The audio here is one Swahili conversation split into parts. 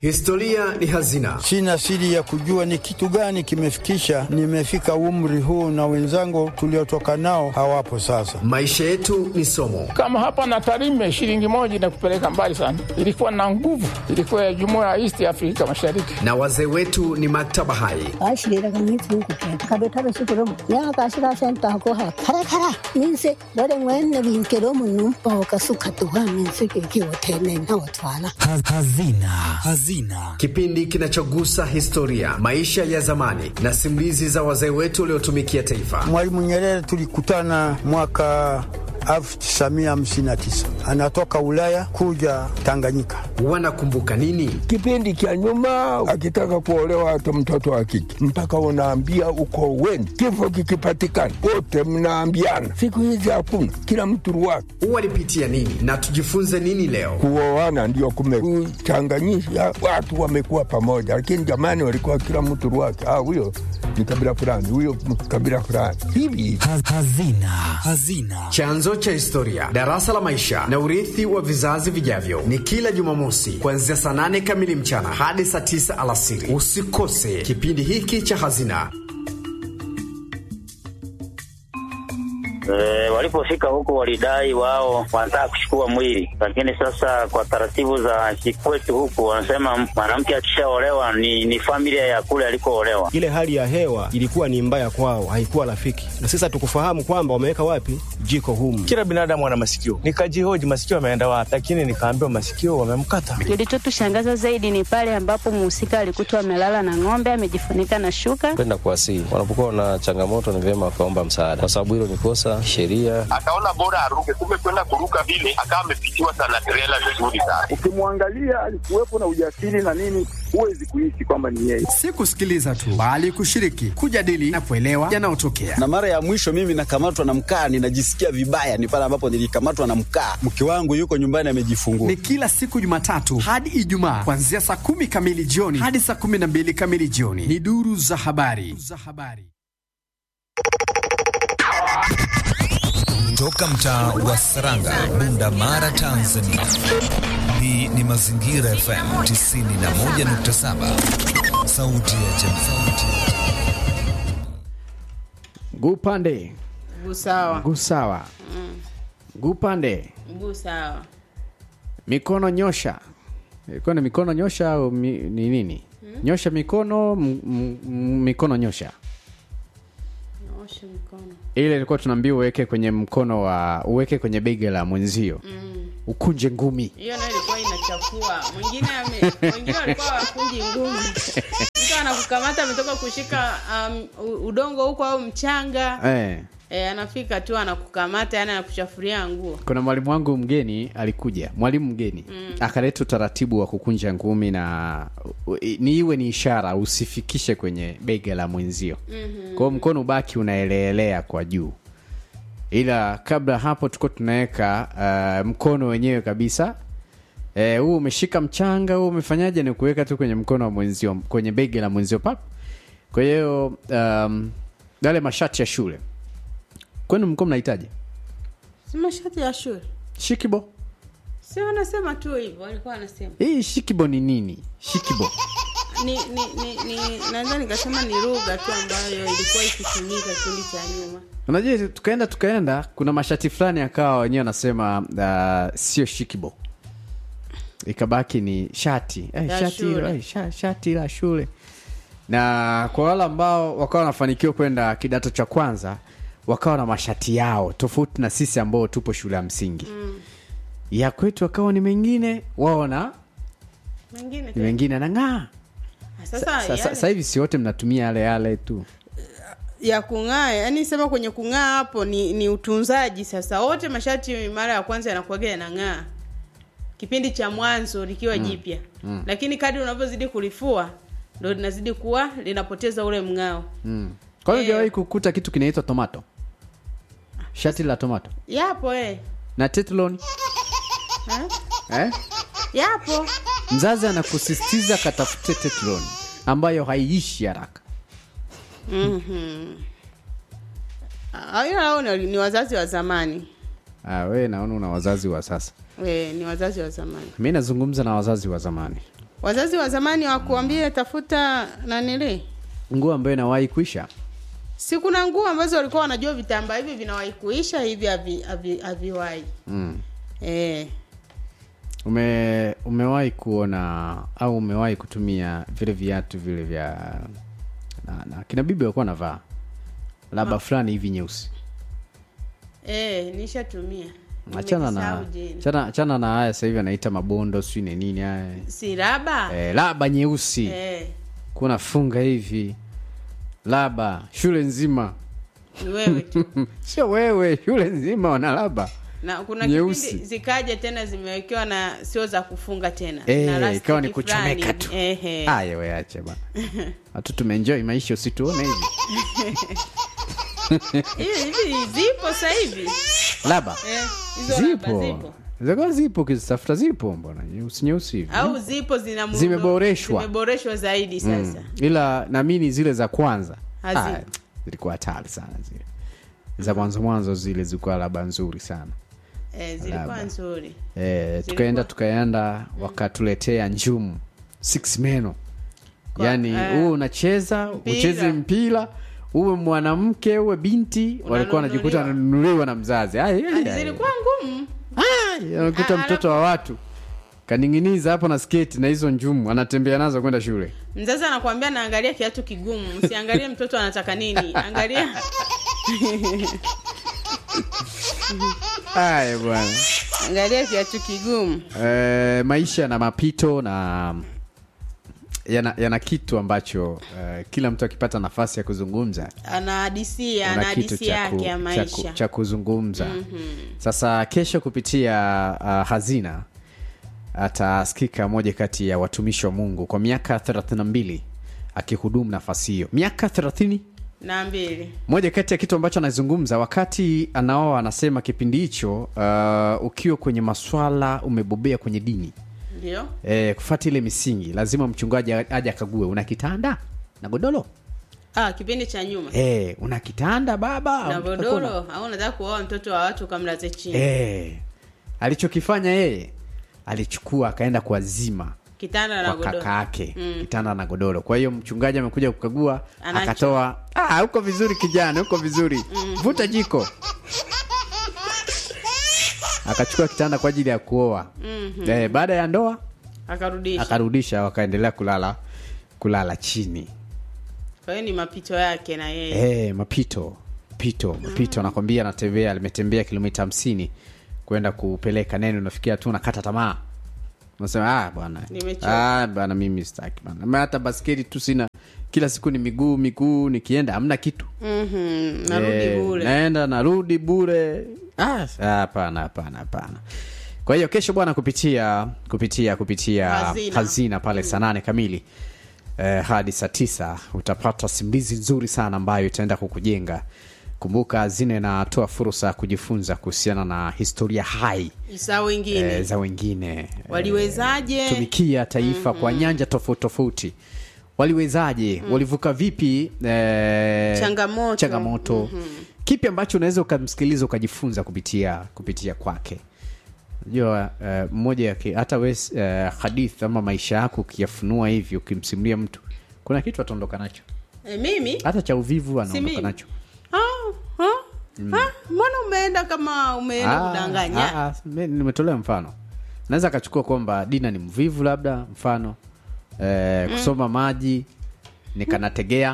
Historia ni hazina. Sina siri ya kujua ni kitu gani kimefikisha nimefika umri huu, na wenzangu tuliotoka nao hawapo sasa. Maisha yetu ni somo. Kama hapa na Tarime, shilingi moja inakupeleka mbali sana. Ilikuwa na nguvu, ilikuwa ya jumuiya ya East Afrika Mashariki, na wazee wetu ni maktaba hai. Hazina. Hazina, kipindi kinachogusa historia, maisha ya zamani na simulizi za wazee wetu waliotumikia taifa. Mwalimu Nyerere tulikutana mwaka 1959 anatoka Ulaya kuja Tanganyika. Wanakumbuka nini kipindi cha nyuma? Akitaka kuolewa hata mtoto wa kike mpaka unaambia uko weni, kifo kikipatikana wote mnaambiana. Siku hizi hakuna, kila mtu ruwake. Walipitia nini na tujifunze nini leo? Kuoana ndio kumechanganyisha watu, wamekuwa pamoja, lakini jamani, walikuwa kila mtu ruwake. Ah, huyo ni kabila fulani, huyo kabila fulani hivi. Hazina. Hazina, chanzo cha historia, darasa la maisha na urithi wa vizazi vijavyo, ni kila Jumamosi kuanzia saa nane kamili mchana hadi saa tisa alasiri. Usikose kipindi hiki cha Hazina. E, walipofika huko walidai wao wanataka kuchukua mwili, lakini sasa kwa taratibu za kikwetu huku wanasema mwanamke akishaolewa ni, ni familia ya kule alikoolewa. Ile hali ya hewa ilikuwa ni mbaya kwao, haikuwa rafiki, na sasa tukufahamu kwamba wameweka wapi jiko humu. Kila binadamu ana masikio, nikajihoji masikio ameenda wapi, lakini nikaambiwa masikio wamemkata. Kilichotushangaza zaidi ni pale ambapo mhusika alikutwa amelala na ng'ombe amejifunika na shuka. Kwenda kuwasihi wanapokuwa na changamoto, ni vyema wakaomba msaada, kwa sababu hilo ni kosa sheria. Akaona bora aruke, kumbe kwenda kuruka vile akawa amepitiwa sana trela vizuri sana. Ukimwangalia alikuwepo na ujasiri na nini, huwezi kuishi kwamba ni yeye. Si kusikiliza tu, bali kushiriki, kujadili na kuelewa yanayotokea. Na mara ya mwisho mimi nakamatwa na mkaa, ninajisikia vibaya, ni pale ambapo nilikamatwa na mkaa. Mke wangu yuko nyumbani amejifungua. Ni kila siku Jumatatu hadi Ijumaa kuanzia saa kumi kamili jioni hadi saa kumi na mbili kamili jioni. Ni duru za habari za habari toka mtaa wa Saranga, Bunda Mara, Tanzania. Hii ni Mazingira FM 91.7, sauti ya jamii. Gupande Gusawa. gusawa Mm. gupande Gusawa. mikono nyosha ilikuwa ni mikono nyosha au mi, ni nini Hmm? nyosha mikono m, m, m, mikono nyosha Naosha mikono. ile ilikuwa tunaambia uweke kwenye mkono wa uweke kwenye bega la mwenzio Mm. ukunje ngumi Hiyo nayo ilikuwa inachafua. Mwingine ame wengine walikuwa wakunji ngumi. Mtu anakukamata ametoka kushika um, u- udongo huko au mchanga. eh. E, anafika tu anakukamata yani anakuchafuria nguo. kuna mwalimu wangu mgeni alikuja mwalimu mgeni Mm. akaleta utaratibu wa kukunja ngumi na u- i- ni iwe ni ishara usifikishe kwenye bega la mwenzio Mhm. kwao mkono ubaki unaeleelea kwa juu ila kabla hapo tuko tunaweka uh, mkono wenyewe kabisa Eh, huu umeshika mchanga huu umefanyaje ni kuweka tu kwenye mkono wa mwenzio kwenye bega la mwenzio pap kwa hiyo um, yale mashati ya shule kwenu mko mnahitaji Si mashati ya shule. shikibo Si wanasema tu hivyo, walikuwa wanasema. hii shikibo ni nini shikibo Ni ni ni, ni naweza nikasema ni lugha tu ambayo ilikuwa ikitumika kipindi cha nyuma. unajua tukaenda tukaenda kuna mashati fulani akawa wenyewe wanasema uh, sio shikibo ikabaki ni shati eh, Ya shati, shule. eh, sha, shati la shule na kwa wale ambao wakawa wanafanikiwa kwenda kidato cha kwanza wakawa na mashati yao tofauti na sisi ambao tupo shule ya msingi Mm. ya kwetu wakawa ni mengine wao na Mengine ni tena. wengine nang'aa Sasa sasa yale- sasa hivi si wote mnatumia yale yale tu ya kung'aa yani sema kwenye kung'aa hapo ni, ni utunzaji sasa wote mashati mara ya kwanza yanakuaga yanang'aa kipindi cha mwanzo likiwa Mm. jipya Mm. lakini kadri unavyozidi kulifua ndo linazidi kuwa linapoteza ule mng'ao mm. kwa hiyo hujawahi kukuta kitu kinaitwa tomato shati la tomato yapo eh. na tetlon Ha? eh? yapo mzazi anakusisitiza katafute tetlon ambayo haiishi haraka Mhm. Ah, ila hao ni, ni wazazi wa zamani ah, we naona una wazazi wa sasa e, ni wazazi wa zamani mi nazungumza na wazazi wa zamani wazazi wa zamani wakuambie tafuta nanili nguo ambayo inawahi kuisha si kuna nguo ambazo walikuwa wanajua vitambaa hivi vinawahi kuisha hivi havi- havi- haviwahi mm. eh. ume umewahi kuona au umewahi kutumia vile viatu vile vya na, na kina bibi walikuwa navaa laba fulani hivi nyeusi Eh, nishatumia achana na Nimesahau jina. achana, achana na haya sasa hivi anaita mabondo sijui ni nini haya si raba eh, laba nyeusi eh, kuna funga hivi laba shule nzima ni wewe tu sio wewe shule nzima wana laba na kuna Nyeusi. kipindi zikaja tena zimewekewa na sio za kufunga tena Eh, Na lastiki ikawa ni fulani kuchomeka hivi. tu. Ehe. haya weache bana watu tumeenjoy maisha usituone hivi hivi hivi zipo sasa hivi laba eh, hizo raba zipo zipo zaka zipo ukizitafuta zipo mbona nyeusi nyeusi hivi au zipo zina muundo- Zimeboreshwa. zimeboreshwa zaidi sasa Mm. ila namini zile za kwanza Hazipo. ah, zilikuwa hatari sana zile za mwanzo mwanzo zile zilikuwa laba nzuri sana eh, zilikuwa Laba. nzuri e, tukaenda tukaenda wakatuletea njumu six meno Kwa- yaani eh, huwe unacheza mpira. ucheze mpira uwe mwanamke uwe binti walikuwa wanajikuta wananunuliwa na mzazi Ai, ai, ai. zilikuwa ngumu unakuta Ah, mtoto wa watu kaning'iniza hapo na sketi na hizo njumu anatembea nazo kwenda shule mzazi anakuambia naangalia kiatu kigumu msiangalie mtoto anataka nini angalia haya bwana angalia kiatu kigumu e, maisha na mapito na yana, yana kitu ambacho uh, kila mtu akipata nafasi ya kuzungumza anahadisia ana ana kitu hadisi cha ku- yake ya cha ku- maisha cha kuzungumza Mhm. sasa kesho kupitia uh, hazina atasikika moja kati ya watumishi wa mungu kwa miaka 32 akihudumu nafasi hiyo miaka 30 na mbili moja kati ya kitu ambacho anazungumza wakati anaoa anasema kipindi hicho uh, ukiwa kwenye maswala umebobea kwenye dini ndio e, kufata ile misingi lazima mchungaji aje akague una kitanda na godoro ah, kipindi cha nyuma e, una kitanda baba na Au unataka godoro kuona- au unataka kuoa mtoto wa watu kamlaze chini Eh, alichokifanya yeye alichukua akaenda kuwazima kitanda na kwa godoro kaka yake Mm. kitanda na godoro kwa hiyo mchungaji amekuja kukagua Anacho. akatoa "Ah, uko vizuri kijana uko vizuri vuta jiko akachukua kitanda kwa ajili ya kuoa Mhm. eh, baada ya ndoa akarudisha akarudisha wakaendelea kulala kulala chini kwa hiyo ni mapito yake na yeye eh, mapito pito mapito anakwambia anatembea limetembea kilomita hamsini kwenda kupeleka neno unafikia tu nakata tamaa unasema ah bwana Nimechoka. ah bwana mimi sitaki bwana Ma hata basketi tu sina kila siku ni miguu miguu nikienda hamna kitu Mhm, narudi Eh, bure naenda narudi bure Ah, hapana hapana hapana kwa hiyo kesho bwana kupitia kupitia kupitia Hazina. hazina, pale saa nane kamili eh, hadi saa tisa utapata simulizi nzuri sana ambayo itaenda kukujenga kumbuka hazina inatoa fursa ya kujifunza kuhusiana na historia hai saa wengine eh, za wengine waliwezaje tumikia taifa kwa nyanja tofauti tofauti waliwezaje walivuka vipi eh, Changamoto. changamoto kipi ambacho unaweza ukamsikiliza ukajifunza kupitia kupitia kwake unajua eh, mmoja yake hata we eh, hadith ama maisha yako ukiyafunua hivi ukimsimulia mtu kuna kitu ataondoka nacho e, mimi hata cha uvivu Si anaondoka mimi. nacho Ah, ah, ah, mbona umeenda kama umeenda Ah, kudanganya ah, ah, me- nimetolea mfano naweza akachukua kwamba dina ni mvivu labda mfano eh, kusoma maji nikanategea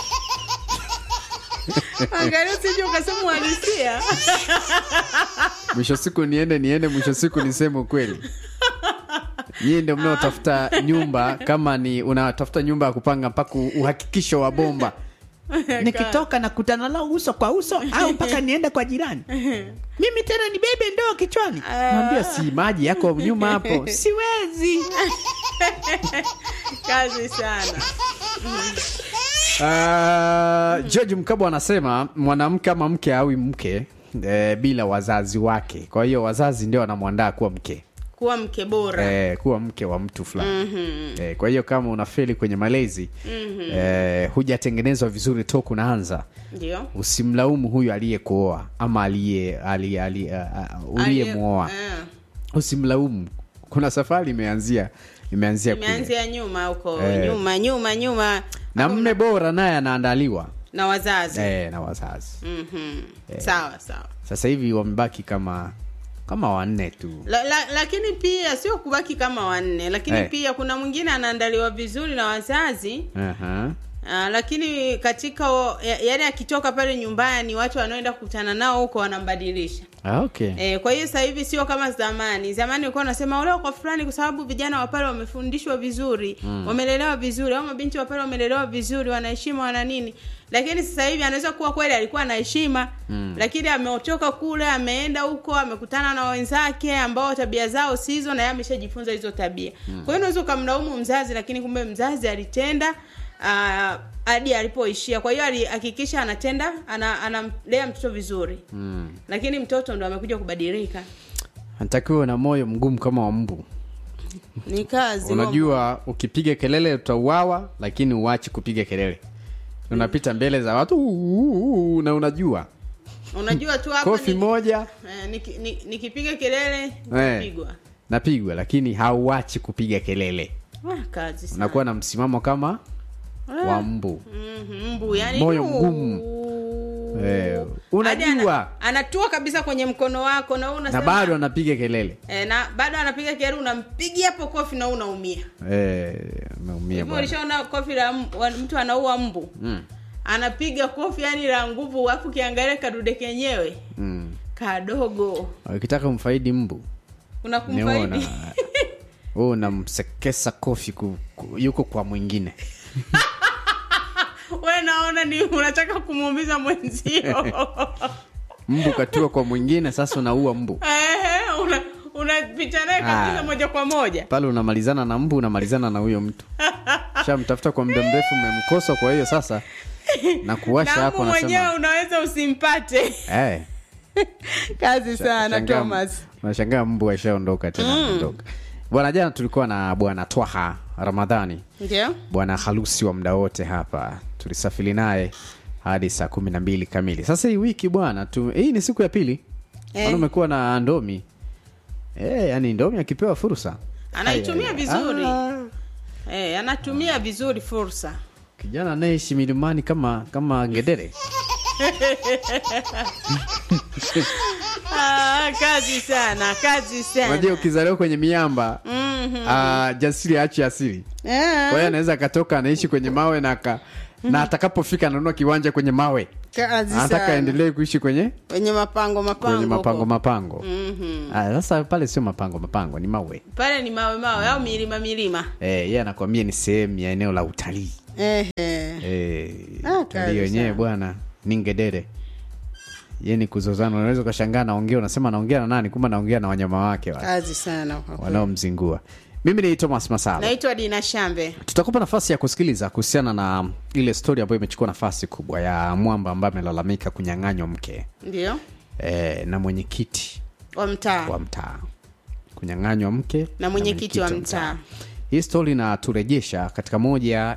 angalia usije ukasema uhalisia mwisho siku niende niende mwisho siku niseme ukweli nyie ndio mnaotafuta nyumba kama ni unatafuta nyumba ya kupanga mpaka uhakikisho wa bomba nikitoka nakutana nao uso kwa uso au mpaka niende kwa jirani mimi tena ni bebe ndoo kichwani naambia si maji yako nyuma hapo siwezi kazi sana Uh, George Mkabwa anasema mwanamke ama mke awi mke eh, bila wazazi wake. Kwa hiyo wazazi ndio wanamwandaa kuwa mke kuwa mke bora eh, kuwa mke wa mtu fulani Mhm. eh, kwa hiyo kama unafeli kwenye malezi Mhm. eh, hujatengenezwa vizuri toku unaanza ndio usimlaumu huyu aliyekuoa ama aliye aliye- aliye- uh, uh, uliyemwoa Eh. usimlaumu kuna safari imeanzia imeanzia kule imeanzia nyuma huko Eh. nyuma nyuma nyuma na mme bora naye anaandaliwa na wazazi eh, na wazazi Mhm. sawa sawa sasa hivi wamebaki kama kama wanne tu la, la, lakini pia sio kubaki kama wanne lakini Eh. pia kuna mwingine anaandaliwa vizuri na wazazi Aha. Uh, lakini katika o- ya- yaani akitoka pale nyumbani watu wanaoenda kukutana nao huko wanambadilisha Ah, okay E, kwa hiyo sasa hivi sio kama zamani. Zamani ulikuwa unasema olewa kwa fulani kwa sababu vijana wa pale wamefundishwa vizuri, Mm. wamelelewa vizuri, au mabinti wa pale wamelelewa vizuri, wana heshima, wana nini. Lakini sasa hivi anaweza kuwa kweli alikuwa na heshima Mm. lakini ameotoka kule, ameenda huko, amekutana na wenzake ambao tabia zao sizo, na yeye ameshajifunza hizo tabia. Mm. Kwa hiyo unaweza ukamlaumu mzazi, lakini kumbe mzazi alitenda ah, hadi alipoishia. Kwa hiyo alihakikisha anatenda, ana- anamlea mtoto vizuri mm. lakini mtoto ndo amekuja kubadilika anatakiwa na moyo mgumu kama wa mbu ni kazi unajua ukipiga kelele utauawa lakini uachi kupiga kelele unapita mbele za watu "Uu, na unajua unajua tu hapa kofi ni- moja eh, niki- ni- nikipiga kelele Eh. napigwa napigwa lakini hauachi kupiga kelele ah, kazi sana. unakuwa na msimamo kama Ah. wa mbu Mhm, mbu yani moyo uu. mgumu eh, Hadi unajua ana, anatua kabisa kwenye mkono wako na wewe na unasema bado anapiga kelele eh, na bado anapiga kelele unampigia hapo kofi na wewe unaumia eh, umeumia hivyo bwana ulishaona kofi la m- wa- mtu anaua mbu mm, anapiga kofi yani la nguvu alafu ukiangalia kadude kenyewe mm. kadogo ukitaka umfaidi mbu kuna niona kumfaidi wewe unamsekesa kofi ku, ku, yuko kwa mwingine we naona ni unataka kumuumiza mwenzio mbu katua kwa mwingine sasa unaua mbu Ehe, una unapita naye kabisa Ah. moja kwa moja pale unamalizana na mbu unamalizana na huyo mtu shamtafuta kwa muda mrefu umemkosa kwa hiyo sasa na kuwasha na hapo mbu mwenyewe nasema unaweza usimpate eh, kazi sana shangaa- thomas unashangaa mbu ashaondoka tena Mm. ameondoka bwana jana tulikuwa na bwana twaha ramadhani ndio bwana harusi wa muda wote hapa tulisafiri naye hadi saa kumi na mbili kamili sasa hii wiki bwana tu, hii ni siku ya pili Eh. eh. umekuwa na ndomi eh, yani ndomi akipewa fursa anaitumia Ai, ai, vizuri ah, eh, anatumia vizuri fursa kijana anayeishi milimani kama kama ngedere ah, kazi sana kazi sana unajua ukizaliwa kwenye miamba Mhm. ah, jasiri achi asili Eh, kwa hiyo anaweza akatoka anaishi kwenye mawe na aka, na atakapofika ananunua kiwanja kwenye mawe kazi anataka sana aendelee kuishi kwenye kwenye mapango mapango kwenye mapango huko. mapango Mhm. Ah, sasa pale sio mapango mapango ni mawe pale ni mawe mawe au milima milima eh, yeye anakwambia ni sehemu ya eneo la utalii Ehe. eh, Ah, utalii kazi wenyewe sana. bwana ni ngedere ye ni kuzozana unaweza ukashangaa naongea unasema naongea na nani kumbe naongea na wanyama wake wale kazi sana kwa kweli. wanaomzingua mimi ni thomas masala naitwa dina shambe tutakupa nafasi ya kusikiliza kuhusiana na ile stori ambayo imechukua nafasi kubwa ya mwamba ambaye amelalamika kunyang'anywa mke ndio e, na mwenyekiti wa mtaa wa mtaa kunyang'anywa mke na mwenyekiti wa mtaa hii stori inaturejesha katika moja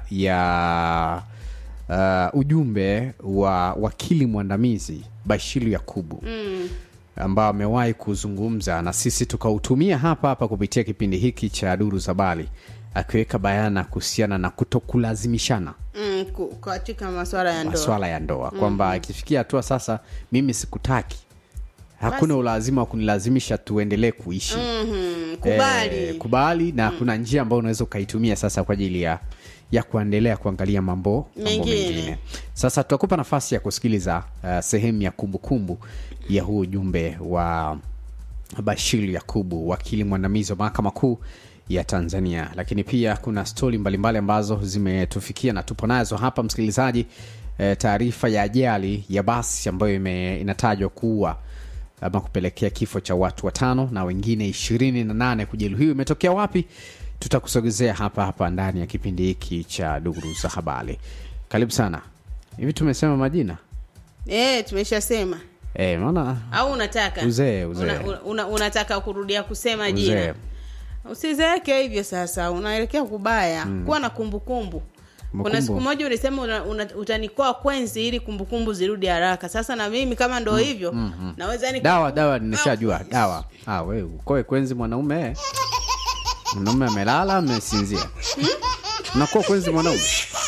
ya uh, ujumbe wa wakili mwandamizi bashiru yakubu mm. ambao amewahi kuzungumza na sisi tukautumia hapa hapa kupitia kipindi hiki cha duru za bali akiweka bayana kuhusiana na kutokulazimishana Mm, ku- katika maswala ya ndoa maswala ya ndoa kwamba ikifikia hatua sasa mimi sikutaki hakuna Basi. ulazima wa kunilazimisha tuendelee kuishi Mhm, kubali Eh, kubali na kuna njia ambayo unaweza ukaitumia sasa kwa ajili ya ya kuendelea kuangalia mambo mambo Mengine. mengine sasa tutakupa nafasi ya kusikiliza uh, sehemu ya kumbukumbu ya huu ujumbe wa bashir yakubu wakili mwandamizi wa mahakama kuu ya tanzania lakini pia kuna stori mbalimbali ambazo zimetufikia na tupo nazo hapa msikilizaji e, taarifa ya ajali ya basi ambayo ime, inatajwa kuua ama kupelekea kifo cha watu watano na wengine ishirini na nane kujeruhiwa imetokea wapi tutakusogezea hapa hapa ndani ya kipindi hiki cha duru za habari karibu sana hivi tumesema majina eh, tumeshasema e, maana au unataka Uzee, uzee. Una, una, unataka kurudia kusema Uzee. jina usizeeke hivyo sasa unaelekea kubaya mm. kuwa na kumbukumbu kuna Kumbukumbu. siku moja ulisema una, una, utanikoa kwenzi ili kumbukumbu zirudi haraka sasa na mimi kama ndo hivyo mhm. naweza ni dawa dawa nimeshajua dawa ah, we ukoe kwenzi mwanaume mwanaume amelala amesinzia unakuwa kwenzi mwanaume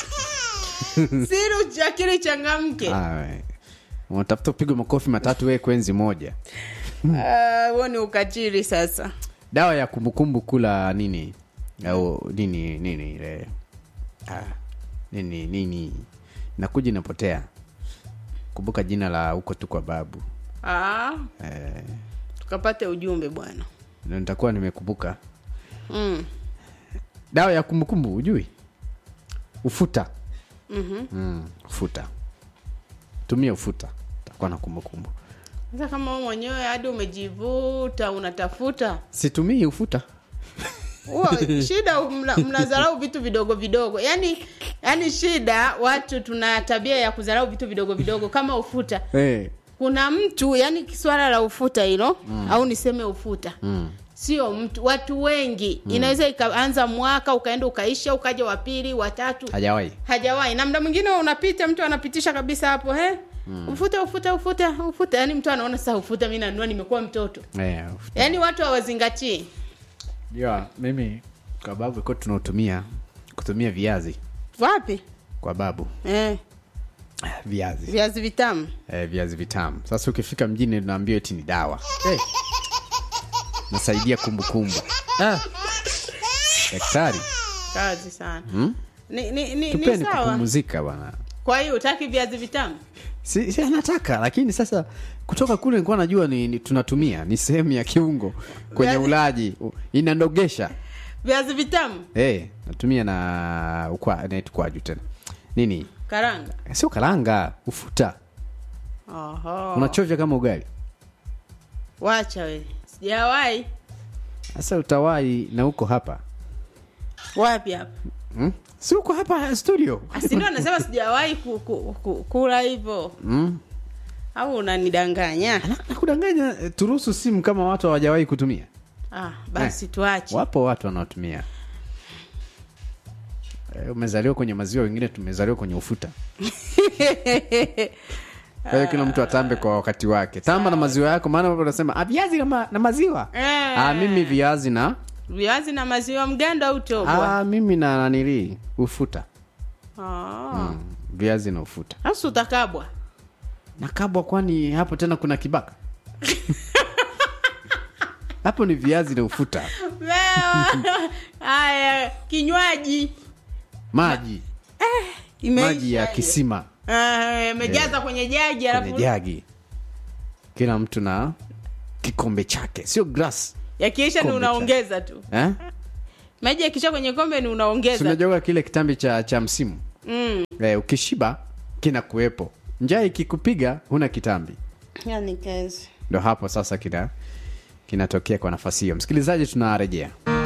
siri akili changamke Ah, we. unatafuta upigwe makofi matatu wee kwenzi moja Ah, huo ni ukatili sasa dawa ya kumbukumbu kula nini au nini nini ile ah, nini nini nakuja inapotea kumbuka jina la huko tu kwa babu ah, eh, tukapate ujumbe bwana ndio nitakuwa nimekumbuka mm. dawa ya kumbukumbu ujui ufuta mm mm, ufuta tumia ufuta takuwa na kumbukumbu sasa kama wewe mwenyewe hadi umejivuta unatafuta situmii ufuta huo shida mna- mnadharau vitu vidogo vidogo yani yani shida watu tuna tabia ya kudharau vitu vidogo vidogo kama ufuta hey. kuna mtu yani swala la ufuta hilo Mm. au niseme ufuta mm. sio mtu watu wengi Mm. inaweza ikaanza mwaka ukaenda ukaisha ukaja wa pili watatu hajawahi hajawahi na mda mwingine unapita mtu anapitisha kabisa hapo he Mm. ufuta ufuta ufuta ufuta yani mtu anaona sasa ufuta mi nanua nimekuwa mtoto Eh, yaani watu hawazingatii yeah, mimi kwa babu ilikuwa tunautumia kutumia viazi wapi kwa babu eh, viazi viazi vitamu eh, viazi vitamu sasa ukifika mjini unaambiwa eti ni dawa hey. nasaidia kumbukumbu ah. daktari kazi sana hmm? ni, ni, ni, ni tupeni sawa kupumzika bwana kwa hiyo utaki viazi vitamu si, si anataka lakini sasa kutoka kule nilikuwa najua ni, ni tunatumia ni sehemu ya kiungo kwenye Viazi- ulaji U- inandogesha viazi vitamu hey, natumia na ukwa naitwa kwaju tena nini karanga sio karanga ufuta Oho. unachovya kama ugali wacha we sijawahi sasa utawai na uko hapa wapi hapa hmm? si uko hapa studio asindo anasema sijawahi ku, ku, ku, kula hivyo hmm? au unanidanganya nakudanganya eh, turuhusu simu kama watu hawajawahi kutumia ah, basi tuache wapo watu wanaotumia Eh, umezaliwa kwenye maziwa wengine tumezaliwa kwenye ufuta kwa hiyo kila mtu atambe kwa wakati wake tamba na maziwa yako maana watu wanasema "Ah, viazi na, ma, na maziwa Eh. ah, mimi viazi na viazi na maziwa mgando au tobwa ah, mimi na nanilii ufuta Ah. mm, viazi na ufuta Sasa utakabwa nakabwa kwani hapo tena kuna kibaka hapo ni viazi na ufuta Wewe. haya kinywaji maji imeisha maji ya hiyo. kisima Ah, imejaza kwenye jagi kwenye alafu jagi kila mtu na kikombe chake sio glass yakiisha ni Kombe cha- unaongeza tu eh? maji yakisha kwenye kombe ni Si unaongeza tu. unajuaga kile kitambi cha, cha msimu mm. eh, ukishiba kina kuwepo njaa ikikupiga huna kitambi yani kazi ndo hapo sasa kina kinatokea kwa nafasi hiyo msikilizaji tunarejea